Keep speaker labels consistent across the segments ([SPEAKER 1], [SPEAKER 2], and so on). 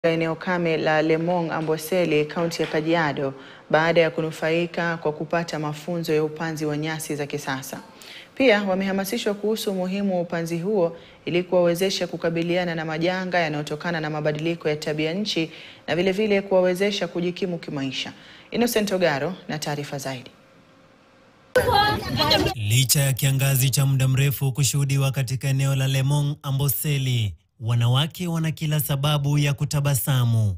[SPEAKER 1] eneo kame la Lemong Amboseli kaunti ya Kajiado baada ya kunufaika kwa kupata mafunzo ya upanzi wa nyasi za kisasa. Pia wamehamasishwa kuhusu umuhimu wa upanzi huo ili kuwawezesha kukabiliana na majanga yanayotokana na mabadiliko ya tabia nchi na vilevile kuwawezesha kujikimu kimaisha. Innocent Ogaro na taarifa zaidi.
[SPEAKER 2] Licha ya kiangazi cha muda mrefu kushuhudiwa katika eneo la Lemong Amboseli, wanawake wana kila sababu ya kutabasamu.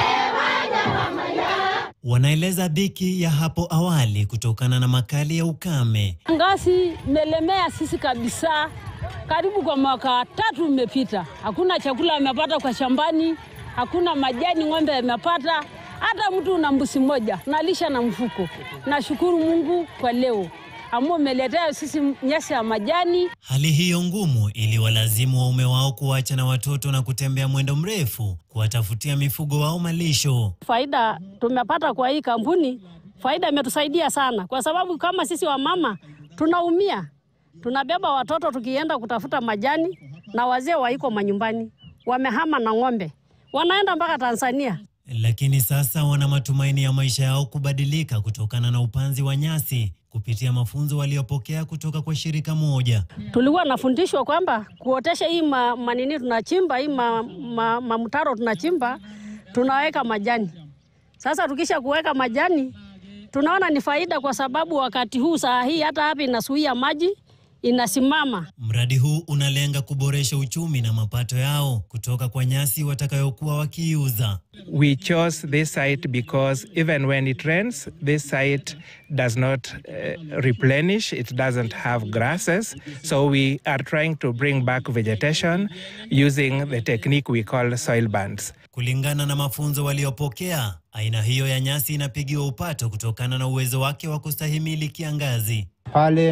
[SPEAKER 2] Wanaeleza dhiki ya hapo awali kutokana na makali ya ukame.
[SPEAKER 3] Ngazi melemea sisi kabisa, karibu kwa mwaka tatu imepita, hakuna chakula amepata kwa shambani, hakuna majani ng'ombe amepata, hata mtu una mbuzi moja nalisha na mfuko. Nashukuru Mungu kwa leo ambao umeletea sisi nyasi ya majani.
[SPEAKER 2] Hali hiyo ngumu iliwalazimu waume wao kuacha na watoto na kutembea mwendo mrefu kuwatafutia mifugo wao malisho.
[SPEAKER 3] Faida tumepata kwa hii kampuni, faida imetusaidia sana, kwa sababu kama sisi wamama tunaumia, tunabeba watoto tukienda kutafuta majani, na wazee waiko manyumbani, wamehama na ng'ombe, wanaenda mpaka Tanzania.
[SPEAKER 2] Lakini sasa wana matumaini ya maisha yao kubadilika kutokana na upanzi wa nyasi kupitia mafunzo waliopokea kutoka kwa shirika moja.
[SPEAKER 3] Tulikuwa nafundishwa kwamba kuotesha hii ma, manini tunachimba hii ma, ma, mamtaro tunachimba tunaweka majani. Sasa tukisha kuweka majani tunaona ni faida, kwa sababu wakati huu saa hii hata hapa inasuia maji inasimama.
[SPEAKER 2] Mradi huu unalenga kuboresha uchumi na mapato yao kutoka kwa nyasi watakayokuwa wakiuza.
[SPEAKER 4] We chose this site because even when it rains, this site does not uh, replenish, it doesn't have grasses. So we are trying to bring back vegetation using the technique we call soil bands.
[SPEAKER 2] Kulingana na mafunzo waliopokea, aina hiyo ya nyasi inapigiwa upato kutokana na uwezo wake wa kustahimili kiangazi.
[SPEAKER 5] Pale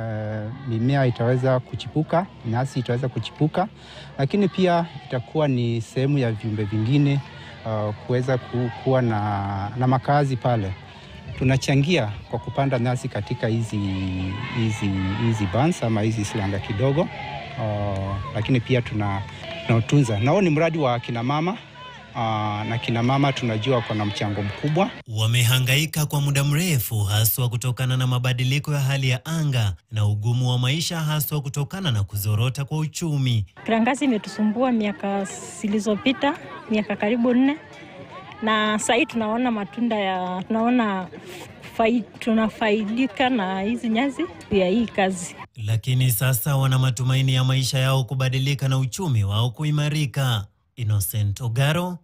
[SPEAKER 5] uh, mimea itaweza kuchipuka, nyasi itaweza kuchipuka, lakini pia itakuwa ni sehemu ya viumbe vingine uh, kuweza kuwa na, na makazi pale. Tunachangia kwa kupanda nyasi katika hizi hizi hizi bands ama hizi silanga kidogo uh, lakini pia tuna tunautunza. Nao ni mradi wa kina mama Uh, na kina mama tunajua wako na mchango mkubwa.
[SPEAKER 2] Wamehangaika kwa muda mrefu, haswa kutokana na mabadiliko ya hali ya anga na ugumu wa maisha, haswa kutokana na kuzorota kwa uchumi.
[SPEAKER 6] Kiangazi imetusumbua miaka zilizopita, miaka karibu nne, na sahii tunaona matunda ya tunaona fai, tunafaidika na hizi nyasi ya hii kazi.
[SPEAKER 2] Lakini sasa wana matumaini ya maisha yao kubadilika na uchumi wao kuimarika. Innocent Ogaro,